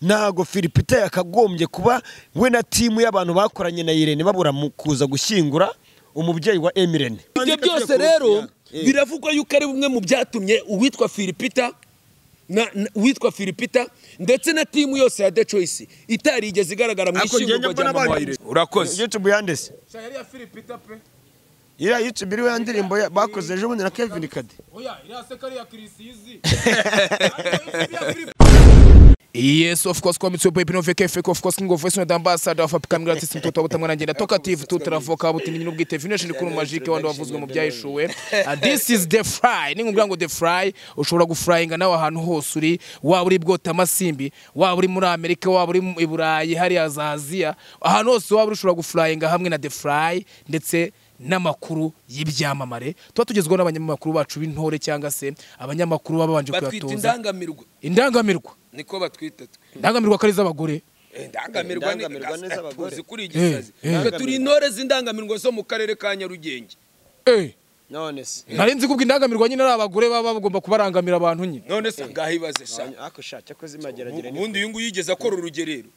ntago firipita yakagombye kuba we na timu y'abantu bakoranye na irene babura mu kuza gushyingura umubyeyi wa emirene ibyo byose rero biravugwa yuko ari bumwe mu byatumye uwitwa firipita na na- uwitwa firipita ndetse na timu yose ya the choice itarigeze igaragara mu Ariko ngende ishyingurwa mbona rya mama wa abandi- irene urakoze youtube yandese yari iya firipita pe iriya youtube iriho ya ndirimbo ya- bakoze ejo bundi na kevin kade oya iriya sekari ya kirisizi Yes, of course, kwa mitsupo ipino veke fake, of course, king of voice, not ambassador of African Grand System, toto wabuta mwana njena, toka TV, tutra voka, abuti minino bwite, vino shini kuru majike, wando wavuzwe mu byayishuwe. Uh, This is the fry, ningu mgango the fry, ushobora gufryinga nawe ahantu hose uri, waba uri bwota amasimbi, waba uri muri Amerika, waba uri i Burayi, hariya za Aziya, ahantu hose waba uri ushobora gufryinga hamwe na the fry, ndetse n'amakuru y'ibyamamare tuba tugezweho n'abanyamakuru bacu b'intore cyangwa se abanyamakuru baba babanje batwita kuyatoza indangamirwa indangamirwa niko batwita twe ndangamirwa ko ari iz'abagore Eh, indangamirwa ni Indangamirwa ni iz'abagore. tuzi kuri igisazi Eh, eh. twe turi intore z'indangamirwa zo mu karere ka nyarugenge Eh, none se nari nzi kubwo indangamirwa nyine ari abagore baba bagomba kubarangamira abantu nyine none se ngaho ibaze sha ako shacya ko zimageragere ni ubundi uyu nguyu yigeze akora urugerero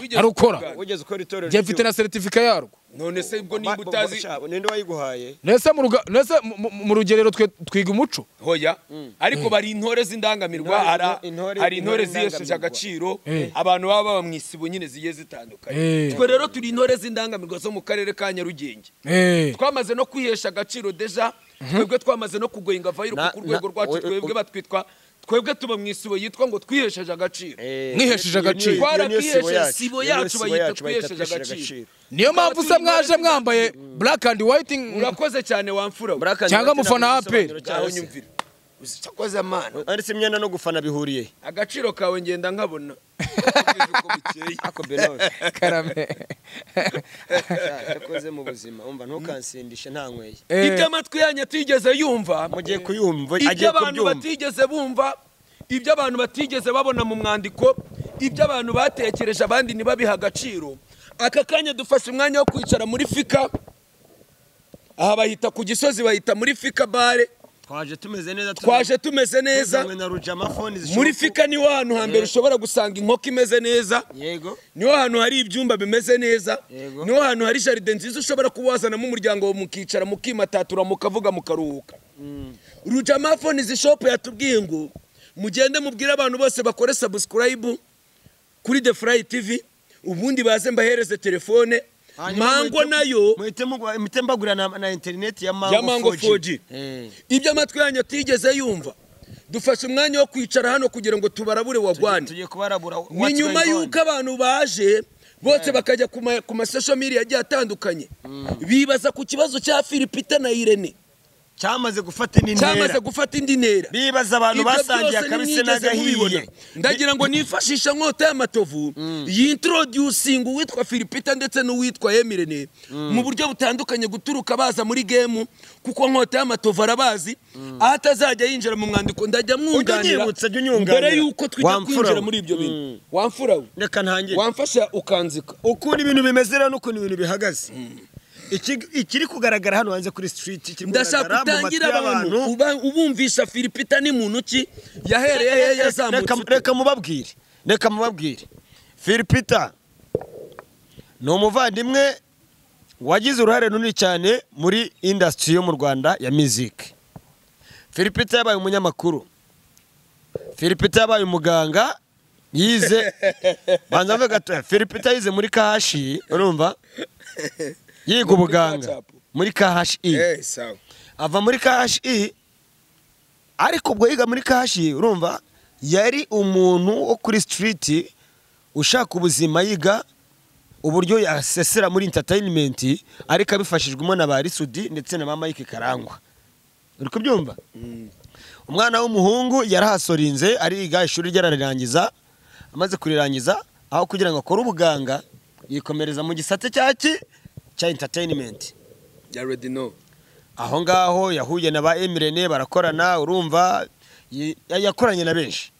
Wigeze arukora. kugana? wigeze ukora itorero njye mfite na seritifika yarwo none se ubwo Ba- nimba bo- utazi bo- bo- ninde wayiguhaye nese mu ruga- nese mu- mu- mu rugerero twe twiga umuco hoya ariko bari intore z'indangamirwa Intore- hari- intore- hari intore intore ziyesheje agaciro Eh. abantu baba baba mu isibo nyine zigiye zitandukanye Eh. twe rero turi intore z'indangamirwa zo mu karere ka nyarugenge Eh, twamaze no kwihesha agaciro deja twebwe twamaze no kugoyinga vayiro Na- ku rwego na- rwacu oya, oya. twebwe batwitwa twebwe tuba mu isibo yitwa ngo twihesheje agaciro Mwihesheje agaciro. Twaratwihesheje, sibo yacu bayita twihesheje agaciro. niyo mpamvu usa mwaje mwambaye black and white urakoze cyane wamfura we. Cyangwa mufana ngaho nyumvira uzakoze amana Aretse imyenda no gufana bihuriye. agaciro kawe ngenda nkabona Kugeza uko bukeye. Ako Benoni. karame Yakoze mu buzima. Umva ntukansindishe nta nkweye. ibyo amatwi yanyu atigeze yumva Mugiye kuyumva ibyo agiye abantu kubyumva. batigeze bumva ibyo abantu batigeze babona mu mwandiko ibyo abantu batekereje abandi ntibabihe agaciro aka kanya dufashe umwanya wo kwicara muri fika aha bahita ku gisozi bahita muri fika bare Twaje tumeze neza tu- twaje tumeze neza tuzanywe na Rujama phone zishoboka. muri fika niho hantu hambere ushobora gusanga inkoko imeze neza Yego. niho hantu hari ibyumba bimeze neza Yego. niho hantu hari jaride nziza ushobora kuba wazanamo umuryango wawe mukicara mukimatatura mukavuga mukaruhuka rujama phone izi shop yatubwiye ngo mugende mubwire abantu bose bakore subscribe kuri the fly tv ubundi baze mbahereze telefone Hanyuma mango muhite- nayo muhite mugu- muhite mbagurira na, na internet ya Mango, Ya Mango 4G. Eh. ibyo amatwi yanyu atigeze yumva dufashe umwanya wo kwicara hano kugira ngo tubarabure wagwane Tugiye kubarabura. ni nyuma y'uko abantu baje bose bakajya ku ma- ku masosho media agiye atandukanye bibaza ku kibazo cya Philipita na Irene cyamaze gufata indi ntera. cyamaze gufata indi ntera bibaza abantu Ibyo basangiye byose akabisi nimwigeze mubibona. n'agahiye. ndagira ngo nifashisha nkota y'amatovu yintroducinga uwitwa Philipita ndetse n'uwitwa Emirene mu buryo butandukanye guturuka baza muri gemu kuko nkota y'amatovu arabazi aho atazajya yinjira mu mwandiko ndajya mwunganira Ujya unyibutsa, jya unyunganira. mbere y'uko twijya Wamfura kwinjira we. muri ibyo bintu Mm. wamfura we. Reka ntangire. wamfasha ukanzika ukuntu ibintu bimeze rero n'ukuntu ibintu bihagaze Iki- ikiri kugaragara hano hanze kuri stiriti kiri ndashaka kugaragara mu matwi utangira abantu y'abantu uba- ubumvisha filipita ni muntu ki yahereye hehe yazamutse Reka- reka mubabwire reka mubabwire filipita ni umuvandimwe wagize uruhare runini cyane muri indasitiri yo mu rwanda ya miziki filipita yabaye umunyamakuru filipita yabaye umuganga yize banza mve gatoya filipita yize muri kahashi urumva yiga ubuganga muri kahashi Eh, sawa. ava muri kashi ariko ubwo yiga muri kashi urumva yari umuntu wo kuri sitiriti ushaka ubuzima yiga uburyo yasesera muri interineti ariko abifashijwemo na ba risudi ndetse na mama Mike karangwa uri kubyumva umwana w'umuhungu yarahasorinze ariga ishuri ryararangiza amaze kurirangiza aho kugira ngo akore ubuganga yikomereza mu gisate cyaki cya interineti You already know. aho ngaho yahuye na ba emirene barakorana urumva y- yakoranye na benshi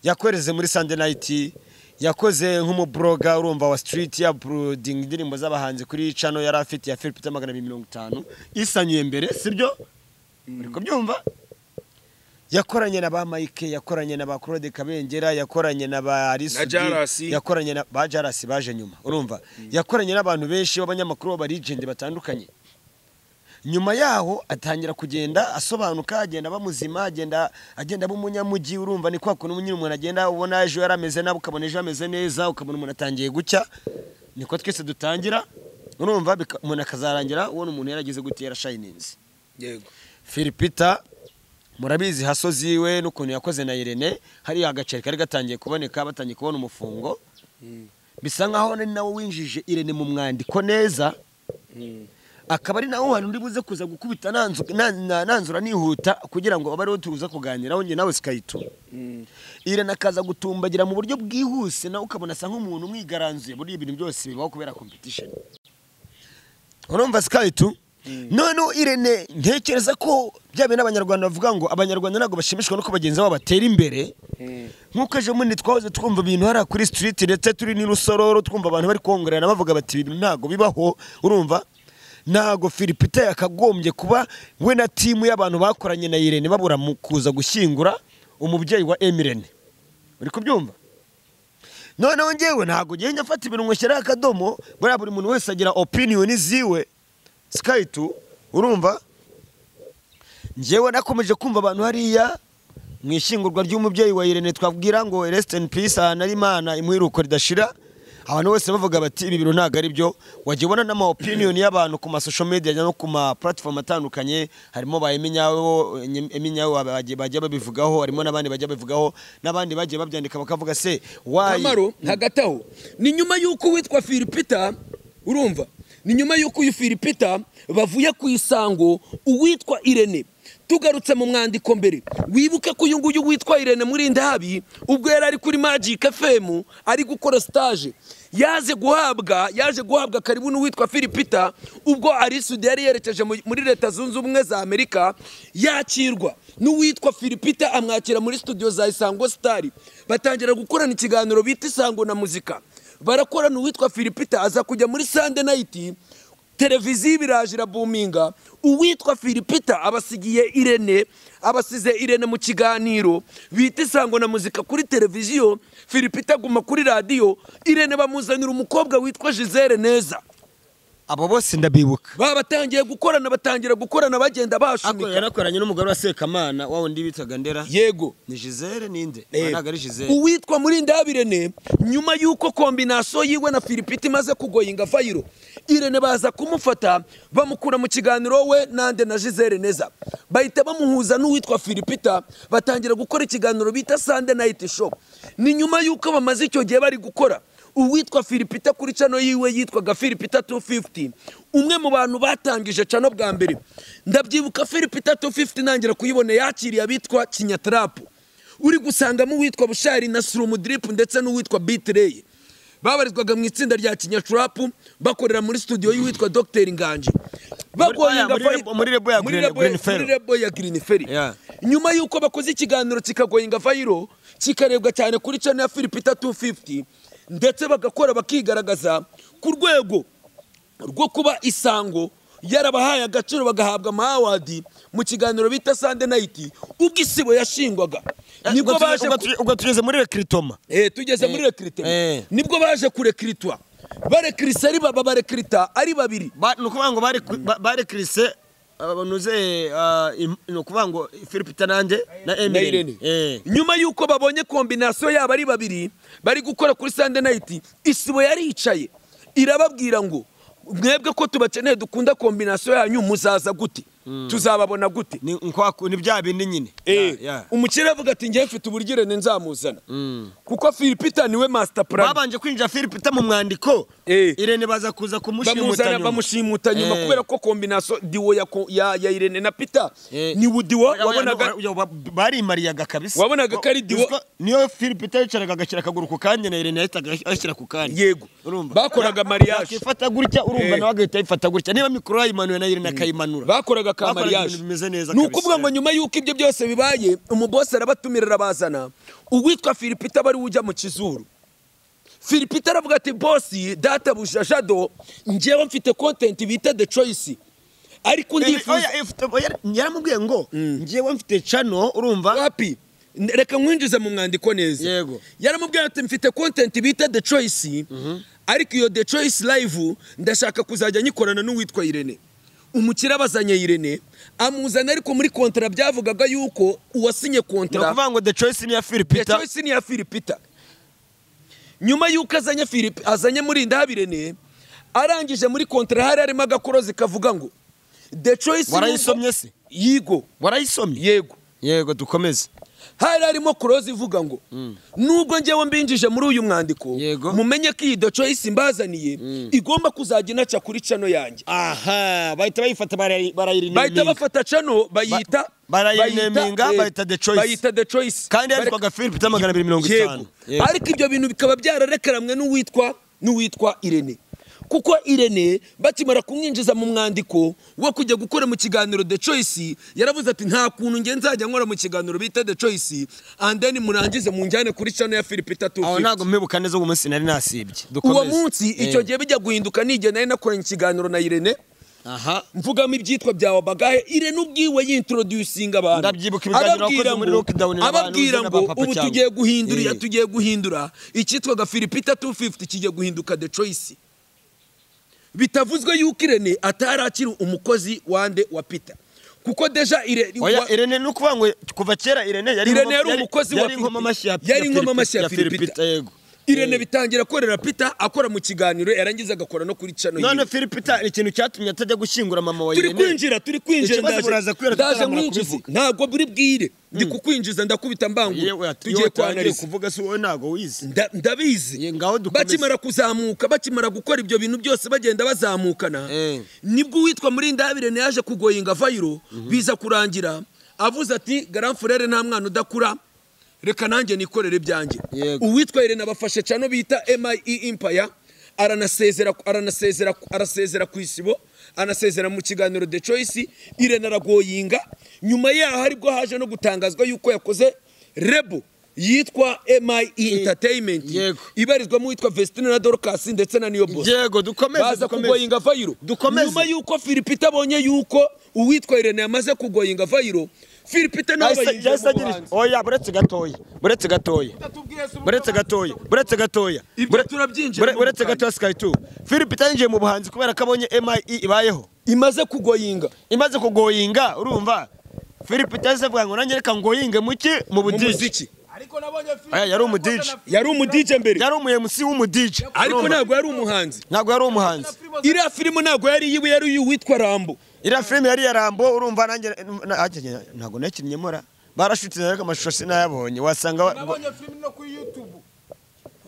yakoreze muri sande nayiti yakoze nk'umubloga urumva wa sitiriti yapurudinga indirimbo z'abahanzi kuri cano yari afite ya filipita magana abiri mirongo itanu isanyuye mbere sibyo uri kubyumva yakoranye na ba mike yakoranye na ba claude kabengera yakoranye na ba Na arisudi Jarasi. yakoranye na ba jarasi baje nyuma urumva yakoranye n'abantu benshi b'abanyamakuru b'abarigende batandukanye nyuma yaho atangira kugenda asobanuka agenda bamuzima agenda agenda b'umunyamujyi urumva ni kwa kuntu nyine umuntu agenda ubona ejo yari ameze nabi ukabona ejo ameze neza ukabona umuntu atangiye gucya niko twese dutangira urumva bika- umuntu akazarangira ubona umuntu yarageze gutera shayininzi yego filipita murabizi hasozi we n'ukuntu yakoze na irene hariya agaceri kari gatangiye kuboneka batangiye kubona umufungo bisa nkaho ari nawe winjije irene mu mwandiko neza akaba ari nawe hantu uri buze kuza gukubita nanzu- na- na- nanzura nihuta kugira ngo abe ariho tuza kuganiraho njye nawe sikayituma irene akaza gutumbagira mu buryo bwihuse nawe ukabona asa nk'umuntu umwigaranzuye muri ibintu byose bibaho kubera competition urumva sikayituma noneho irene ntekereza ko bya bintu abanyarwanda bavuga ngo abanyarwanda ntabwo bashimishwa nuko bagenzi babo batera imbere nk'uko ejo bundi twahoze twumva ibintu hariya kuri sitiriti ndetse turi n'i rusororo twumva abantu bari kongerana bavuga bati ibi bintu ntabwo bibaho urumva ntabwo filipita yakagombye kuba we na timu y'abantu bakoranye na irene babura mu kuza gushyingura umubyeyi wa emirene uri kubyumva noneho ngewe ntabwo njya afata ibintu nkushyiraho akadomo buriya buri muntu wese agira opiniyoni ziwe sikaritu urumva ngewe nakomeje kumva abantu hariya mu ishyingurwa ry'umubyeyi wa irene twabwira ngo resite in peace ahantu ari imana imwiruko ridashira abantu bose bavuga bati ibi bintu ntabwo ari byo wajya ubona n'amaopiniyoni y'abantu ku masosho media no ku ma platform atandukanye harimo ba eminyawo eminyawo bagiye- bajya babivugaho harimo n'abandi bajya babivugaho n'abandi bagiye babyandika bakavuga se wayi kamaro hagati aho ni nyuma y'uko uwitwa filipita urumva ni nyuma y'uko uyu filipita bavuye ku isango uwitwa irene tugarutse mu mwandiko mbere wibuke ko uyu nguyu witwa irene muri ndahabi ubwo yari ari kuri magic fm ari gukora stage yaje guhabwa yaje guhabwa karibu n'uwitwa filipita ubwo arisudi yari yerekeje mu- muri leta zunze ubumwe za amerika yakirwa n'uwitwa filipita amwakira muri studio za isango sitari batangira gukorana ikiganiro bita isango na muzika barakorana uwitwa filipita aza kujya muri sande nayiti televiziyo ibiraje irabuminga uwitwa filipita abasigiye irene abasize irene mu kiganiro bita isango na muzika kuri televiziyo filipita aguma kuri radiyo irene bamuzanira umukobwa witwa gisele neza abo bose ndabibuka baba batangiye gukorana batangira gukorana bagenda Ako bashunika yanakoranye n'umugore wa Sekamana wa wundi bitaga Ndera yego ni Gisele ninde Eh, ntabwo ari Gisele uwitwa muri ndabirene nyuma y'uko kombinasiyo yiwe na filipita imaze kugoyinga fayiro irene baza kumufata bamukura mu kiganiro we nande na gisele neza bahita bamuhuza n'uwitwa filipita batangira gukora ikiganiro bita sande nayiti shopu ni nyuma y'uko bamaze icyo gihe bari gukora uwitwa filipita kuri cano yiwe yitwaga filipita 250 umwe mu bantu batangije cano bwa mbere ndabyibuka filipita 250 nangira kuyibona yakiriye abitwa kinyatrapu uri gusangamo uwitwa bushari na surumudiripu ndetse n'uwitwa bitireye babarizwaga mu itsinda rya kinyaturapu bakorera muri studio y'uwitwa dogiteri nganji bagoye Muri- muri Rebo- muri Rebo ya Green- Green Ferry. rebo ya Green Ferry Yeah. nyuma y'uko bakoze ikiganiro kikagoyinga fayiro kikarebwa cyane kuri channel ya Filipita 250 ndetse bagakora bakigaragaza ku rwego rwo kuba isango yarabahaye agaciro bagahabwa amawadi mu kiganiro bita Sunday Night ubwo isibo yashingwaga Ubwo nibwo tuge- baje ubwo ku- tuge- ubwo tugeze muri rekiritoma Eh, tugeze Eh, muri rekirite eh. nibwo baje kurekiritwa barekirisa ari baba barekirita ari babiri ni ukuvuga ngo bari ku- ba rekirise nuze ni ukuvuga ngo Philipita nanjye na na Emirene Irene. Eh. nyuma y'uko babonye kombinasiyo yabo ari babiri bari gukora kuri sande nayiti isibo yaricaye irababwira ngo mwebwe ko tubakeneye dukunda kombinasiyo yanyu muzaza gute tuzababona gute ni nkwa ku- ni bya bindi nyine Eh, Ya, ya. umukire avuga ati njye mfite uburyo nzamuzana kuko filipita niwe masita purani babanje kwinjira Philipita mu mwandiko Eh. Irene baza kuza kumushimuta bamuzana nyuma. bamushimuta nyuma Eh. kubera ko kombinasiyo diwo ya, ko- ya, ya irene na pita Eh. ni wudiwo Oya, oya, wabonaga oya, oya, barimariyaga kabisa Wabonaga ko ari Wa- diwo- uziko niyo Philipita yicaraga agashyira akaguru ku kanya na Irene yahitaga ashyira ku kanya yego urumva bakoraga mariage yakifata gutya urumva Eh. nawe agahita ayifata gutya niba mikoro yayimanuye na Irene akayimanura bakoraga ka Bakoraga mariage ibintu bimeze neza ni kabisa. ukuvuga ngo nyuma y'uko ibyo byose bibaye umubosi arabatumirira arabazana uwitwa filipita bari ujya mu kizuru filipita aravuga ati bosi databuja jado njyewe mfite kontenti bita the choice ariko ndifuza yaramubwiye ngo ngewe mfite cano urumva wapi N- reka nkwinjize mu mwandiko neza Yego. yaramubwira ati mfite content bita the choice ariko iyo the choice live ndashaka kuzajya nyikorana n'uwitwa irene umukire abazanye irene amuzana ariko muri kontara byavugaga yuko uwasinye ni kontara ukuvuga ngo the choice ni iya The filipita Choice ni iya Philipita nyuma y'uko azanye Philip azanye murindahabirene arangije muri kontara hari harimo agakorozi kavuga ngo the choice warayisomye se yigo warayisomye yego yego dukomeze hari harimo korozi ivuga ngo nubwo njyewe mbinjije muri uyu mwandiko Yego. mumenye ko iyi the choice mbazaniye igomba kuzajya inaca kuri cano yanjye aha bahita bayifata bahita barayirineminga bafata cano bayita Ba- barayineminga, eh, bayita The Choice. bayita the choice kandi Bareka- yandikwaga filipita magana abiri mirongo itanu Yego. ariko ibyo bintu bikaba byararekeramwe n'uwitwa n'uwitwa irene kuko irene bakimara kumwinjiza mu mwandiko wo kujya gukora mu kiganiro the choice yaravuze ati nta kuntu nge nzajya nkora mu kiganiro bita the choice and then murangize munjyane kuri cano ya filipita aho 250 ntabwo mpebuka neza uwo munsi nari nasibye uwo dukomeze munsi icyo gihe bijya guhinduka n'igihe nari nakoranye ikiganiro na irene aha mvugamo ibyitwa bya wabagahe irene ubwiwe yintroducinga abantu Ndabyibuka ibiganiro Arababwira wakoze muri ngo- lockdown na abantu ababwira uza na ngo ba papa ubu cyangwa?" tugiye guhindura iya Eh. tugiye guhindura icyitwaga filipita 250 kigiye guhinduka the choice bitavuzwe yuko irene atari akiri umukozi wande wa peter kuko deja Irene- oya wa- irene ni ukuvuga ngo kuva kera irene yari Irene inkomo- yari umukozi wa yari inkomamashyi ya Philippines. Yari ya inkomamashyi ya Philippines, Philippines. yego irene bitangira korera peter akora mu kiganiro yarangiza agakora no kuri cano none yiwe. filipita ni ikintu cyatumye atajya gushyingura mama wa turi irene kwinjira turi kwinjira Ikibazo buraza kubera tutaramara nkwinjiza kubivuga. ntabwo buri bwire ndi kukwinjiza ndakubita mbangura yewe tugiye kwanariza kuvuga si wowe ntabwo wize Nda- ndabizi Ye, ngaho dukomeze. bakimara kuzamuka bakimara gukora ibyo bintu byose bagenda bazamukana Eh. nibwo uwitwa murindabirene yaje kugoyinga vayiro biza kurangira avuze ati garanfurere nta mwana udakura reka nanjye nikorere ibyanjye Yego. uwitwa irene abafashe cano bita mie empire aranasezera aranasezera arasezera ku isibo anasezera mu kiganiro the choice irene aragoyinga nyuma yaho aribwo haje no gutangazwa yuko yakoze rebo yitwa mie entertainment Yego. ibarizwamo uwitwa vestine na dorcas ndetse na niyo boss yego dukomeze baza dukomeze. kugoyinga vayiro Dukomeze. nyuma yuko filipita abonye yuko uwitwa irene yamaze kugoyinga vayiro filipita nawe Yahise- bayinjira yahise mu agira buhanzi iti, oya buretse gatoya buretse gatoya buretse gatoya buretse gatoya Ibyo bure- turabyinjiramo bure- buretse ubutayu. gatoya sikayi tu filipita yinjiye mu buhanzi kubera ko abonye mie ibayeho imaze kugoyinga imaze kugoyinga urumva filipita yahise avuga ngo nanjye reka ngoyinge muki mu mu budiji muziki Oya, yari umudiji yari umudije mbere yari umuyemusi w'umudiji ariko urumva? ntabwo yari umuhanzi ntabwo yari umuhanzi iriya filime ntabwo yari iyiwe yari iy'uwitwa rambo iriya filime yari iya rambo urumva nanjye na- nanjye ntabwo nakinnye mora barashutse ariko amashusho sinayabonye wasanga wa- nabonye filime no kuri youtube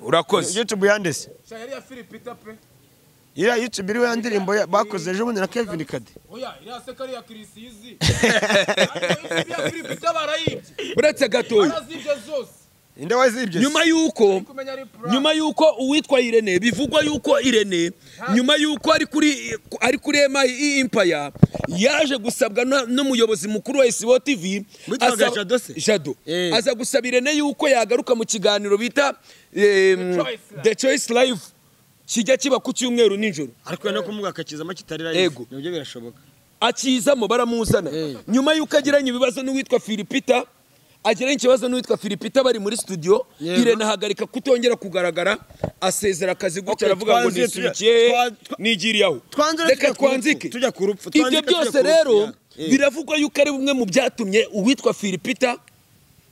urakoze youtube yandese sha yari ya filipita pe iriya youtube iriho ya ndirimbo ya- bakoze ejo bundi na kevin kade oya iriya sekari ya kirisizi ariko iriya filipita barayibye uretse gatoya barazibye zose inde wazibye se? nyuma y'uko kumenya ari pura nyuma y'uko uwitwa irene bivugwa y'uko irene nyuma y'uko ari kuri ari kuri MI impaya yaje gusabwa na- n'umuyobozi mukuru wa isibo tv Witwaga asaba- Jado se? jado Eh. aza gusaba irene y'uko yagaruka mu kiganiro bita The em, Choice Live. the choice live kijya kiba ku cyumweru nijoro ariko no kumubwira akakizamo kitari Yego. nabyo birashoboka akizamo baramuzana Eh. nyuma y'uko agiranye ibibazo n'uwitwa filipita agiranye ikibazo n'uwitwa filipita bari muri studio Yego. irene ahagarika kutongera kugaragara asezera akazi gutya Okay, aravuga ngo twanze, tujya- nisubikiye twa- twa- nigiriyeho twanze rero reka tujya ku rupfu, twanzike tujya ku rupfu, ibyo twanzike tujya byose ku rupfu, rero yeah. Eh. biravugwa yuko ari bimwe mu byatumye uwitwa filipita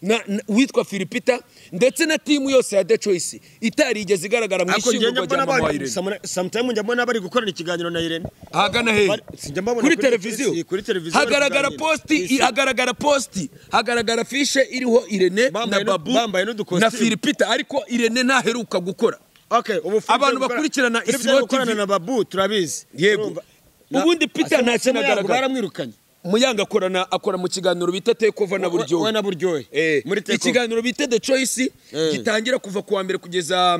na, na uwitwa filipita ndetse na timu yose ya the choice itarigeze igaragara mu ariko njye ishyingurwa rya mbona mama wa bari irene samura- sometime njya mbona bari gukorana ikiganiro na irene ahagana hehe Bari- sinjya mbabona kuri kuri televiziyo televisiyo, kuri televiziyo hagaragara bari kuganira. posti Isi. hagaragara posti hagaragara fishe iriho irene Bambaye n'u- na babu bambaye n'udukositimu. na filipita ariko irene ntaheruka gukora okay ubu Philippe Abantu ari gukora- bakurikirana Philippe Isibo ari gukorana TV. na babu turabizi yego Urumva? Na- ubundi peter Asa- ntacyo Asa- anagaragara baramwirukanye muyanga akorana akora mu kiganiro bita tekova na buryo we na buryohe Eh, muri Take Off. ikiganiro bita the choice Eh. gitangira kuva kuwa mbere kugeza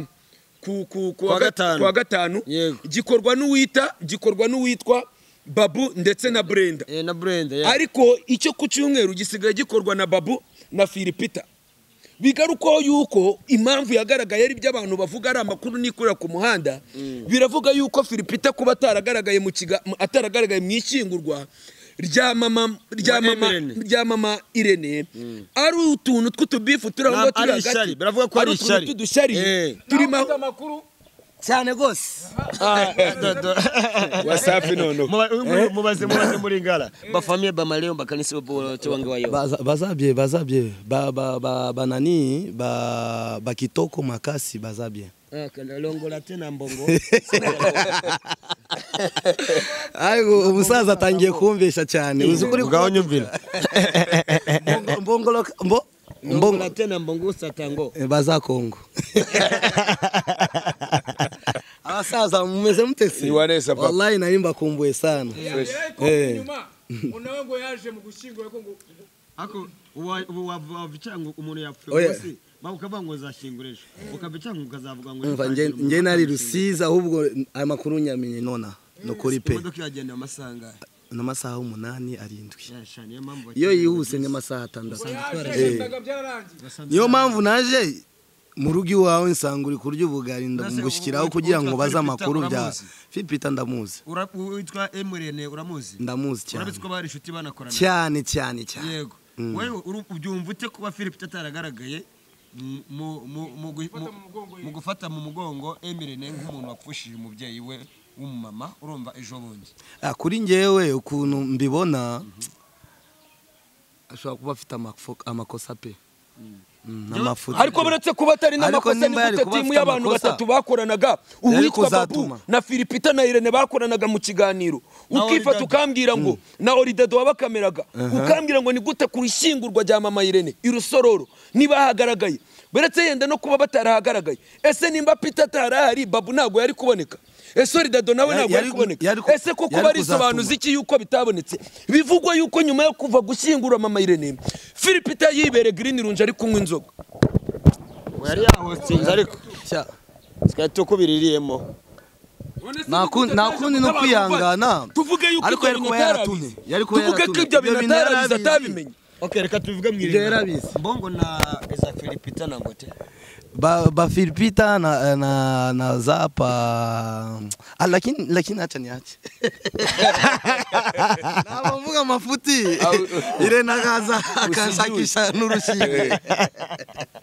ku, ku, ku wa gatanu. ku wa gatanu Yego. gikorwa n'uwita gikorwa n'uwitwa babu ndetse na brenda Eh, na brenda yeah. ariko icyo ku cyumweru gisigaye gikorwa na babu na filipita bigarukaho yuko impamvu yagaragaye ari ibyo abantu bavuga ari amakuru n'ikorera ku muhanda biravuga yuko filipita kuba ataragaragaye mu kiga mu- ataragaragaye mu ishyingurwa rya mama rya Wa mama Irene. rya mama irene ari utuntu tw'utubifu turi aho Nta- ngaho turi ari hagati ishyari, biravuga ko ari utuntu ishyari. tw'udushariye Eh. turimo aho- amakuru cyane rwose wasafi noneho Muba- mubaze mubaze muri ngara bafamiye bamareo bakanisi bobotowangewayo Baza- bazabye bazabye ba, ba, ba, banani ba, bakitoko makasi bazabye longola tena mbongo ayo umusaza atangiye kumvisha cyane uzi ukuri ko- nyumvira Mbongo- mbongolo mbo mbongo longola tena mbongo usatango Eh, bazakongo abasaza mumeze mutesi Ni warese papa. wallahi nari mbakumbuye sana ariko Eh. inyuma unawe ngo yaje mu gushyingura ko ngo ako uwa- ubu wava- wavica ngo umuntu yapfuye Oya. rwose baba ukavuga ngo uzashingurisha ukavica ngo ukazavuga ngo umva ntipangira nge umuntu nge nari utashinguye. rusizi ahubwo ayo makuru nyamenye nona ni ukuri pe imodoka yagendeye amasangahe n'amasaha umunani arindwi yashani niyo mpamvu iyo bakeneye yihuse n'amasaha atandatu yaje Eh. yitaga byararangiye niyo mpamvu naje mu rugo iwawe nsanga uri kurya ubugari Mbese ndabugushyiraho ubu- kugira ubu- ngo baze ubu- amakuru bya uramuzi? filipita ndamuzi Ura- witwa emurene uramuzi ndamuzi cyane urabitse ko bari inshuti banakorana cyane cyane cyane yego wowe uru- ubyumva ute kuba philip ataragaragaye mu- mu- mu- mu gu- mu- mu gufata mu mugongo emirene nk'umuntu wapfushije umubyeyi we w'umumama urumva ejo bundi Ah, kuri ngewe ukuntu mbibona ashobora kuba afite amafo- amakosa pe Mm, n'amafuti ariko buretse kuba atari Ariko n'amakosa nimba yari nigute kuba timu afite y'abantu amakosa, batatu bakoranaga uwitwa babu kuzatuma. na filipita na irene bakoranaga mu kiganiro ukifata Olidado. ukambwira ngo na oridado wabakameraga ukambwira ngo ni gute ku ishyingurwa rya mama irene irusororo ntibahagaragaye buretse yenda no kuba batarahagaragaye ese nimba pita atarahari babu ntabwo yari kuboneka ese oridado nawe Yari- ntabwo yari yari- kuboneka yari ku- ese ko yari kuba ari kuzatuma. isobanuzi iki yuko bitabonetse bivugwa yuko nyuma yo kuva gushyingura mama irene filipita yibere green runge ari kunywa inzoga yari yahotsinze ariko Cya- twari tukubiririyemo None se Nta ni gute kundi- nta twaje kundi no kuba abantu kwihangana. bavandimwe? tuvuge yuko Ariko ibyo yari bintu kuba atarabizi yaratumye. Yari kuba tuvuge ko yaratumye. ibyo Ibyo bintu bintu atarabizi yarabizi. atabimenye ok reka tubivuge mu Ibyo irembo. yarabizi. mbongo na eza philipita na ngote ba, ba filipita na, na, na zapa Ah, lakini lakini acha niache navuga mafuti ile nakaza akashakisha nurushime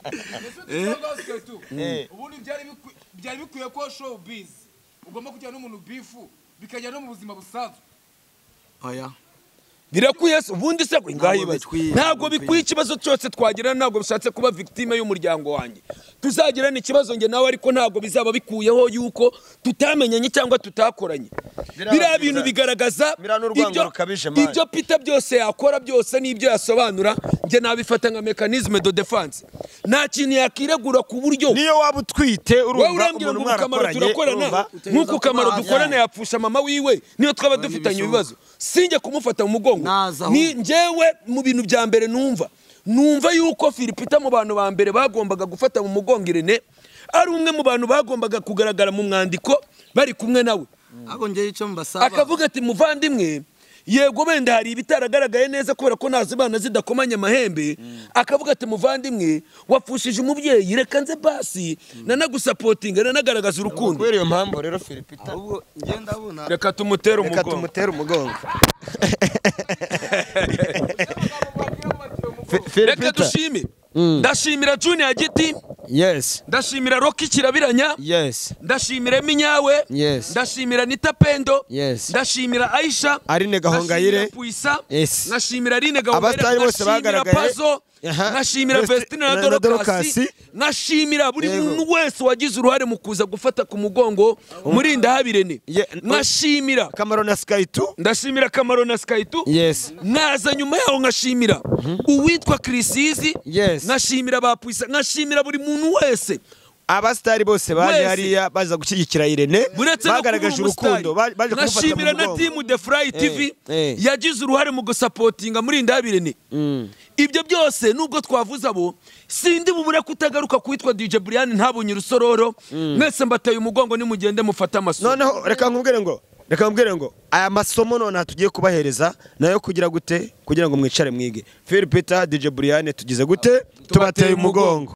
Cyangwa se tu. ubundi byari bikwi- byari bikwiye ko showbiz ugomba kujyana n'umuntu bifu bikajya no mu buzima busanzwe oya birakwiye se ubundi se ngaho Ntabwo ibaze bitwiye, ntabwo ntabwo bikwiye ikibazo cyose twagira ntabwo bishatse kuba victime y'umuryango wanjye tuzagirana ikibazo njye nawe ariko ntabwo bizaba bikuyeho yuko tutamenyanye cyangwa tutakoranye Biriya biriya biza- bintu bigaragaza biriya ni urwango ibyo- rukabije, man. ibyo pita byose yakora byose n'ibyo yasobanura njye nabifata nka mekanizme de defense nta kintu yakiregura ku buryo niyo waba utwite wowe urumva urambwira umuntu ngo ukamaro mwarakoranye urumva turakorana nk'uko kamaro kuba- dukorana yapfusha mama wiwe niyo twaba dufitanye ibibazo sinjye kumufata mu mugongo Naza aho. ni njyewe mu bintu bya mbere numva numva yuko filipita mu bantu ba mbere bagombaga gufata mu mugongo irene ari umwe mu bantu bagombaga kugaragara mu mwandiko bari kumwe nawe ako ngewe icyo mbasaba akavuga ati muvandimwe yego wenda hari ibitaragaragaye neza kubera ko nazo imana zidakomanya amahembe akavuga ati muvandimwe wapfushije umubyeyi reka nze basi nanagusapotinga nanagaragaza urukundo kubera iyo mpamvu rero philipita ahubwo ngewe ndabona reka tumutere reka umugongo tumutere umugongo amagambo wagira ngo bati uwo mugabo reka dushime ndashimira junior giti yes ndashimira roki kirabiranya yes ndashimira minyawe Yes. ndashimira nita pendo Yes. ndashimira aisha Aline Gahongayire. ndashimira puisa Yes. ndashimira rine gahongayire Abastari bose ndashimira bagaragaye. pazo Aha. ndashimira Vesti- vestine na na dorokasi Dorokasi. ndashimira buri Yego. muntu wese wagize uruhare mu kuza gufata ku mugongo muri ndahabirene Ye- ndashimira kamaro na sky tu ndashimira kamaro na skaitu yes naza nyuma yaho nkashimira uwitwa kirisizi Yes. nkashimira ba puisa nkashimira buri muntu wese abasitari bose baje Wese. hariya baza gushyigikira irene buretse no kuba bagaragaje urukundo ba- umusitari baje kumufata mu nashimira na mugongo timu de furayi tv eh. yagize uruhare mu gusapotinga muri indabirene ibyo byose nubwo twavuze abo sindi bubure kutagaruka kuwitwa dj brian ntabonye urusororo mwese mbataye umugongo nimugende mufate amasomo noneho reka nkubwire ngo reka nkubwire ngo aya masomo nonaha tugiye kubahereza nayo kugira gute kugira ngo mwicare mwige phil peter dj brian tugize gute tubateye umugongo